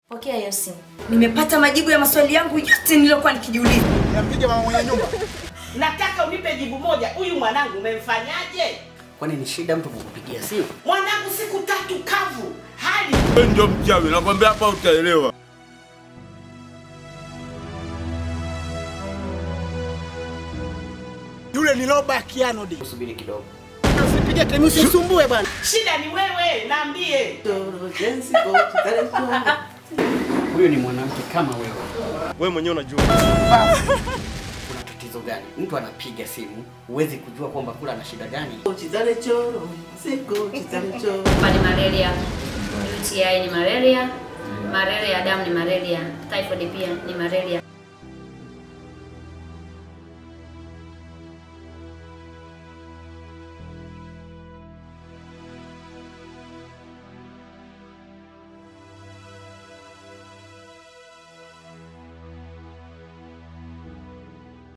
Pokea hiyo simu. Nimepata majibu ya maswali yangu yote niliyokuwa nikijiuliza. Nimpige mama mwenye nyumba. Nataka unipe jibu moja. Huyu mwanangu umemfanyaje? Kwani ni shida mtu kukupigia simu? Mwanangu siku tatu kavu, hali Wewe ndio mchawi, nakwambia hapa utaelewa. Yule ni Robert Kianodi. Subiri kidogo. Usipige temu usisumbue bwana. shida ni wewe, naambie. Huyu ni mwanamke kama wewe. Wewe mwenyewe unajua. Kuna tatizo gani? Mtu anapiga simu, huwezi kujua kwamba kula ana shida gani. Hapa ni malaria. UTI ni malaria. Malaria ya damu ni malaria. Typhoid pia ni malaria.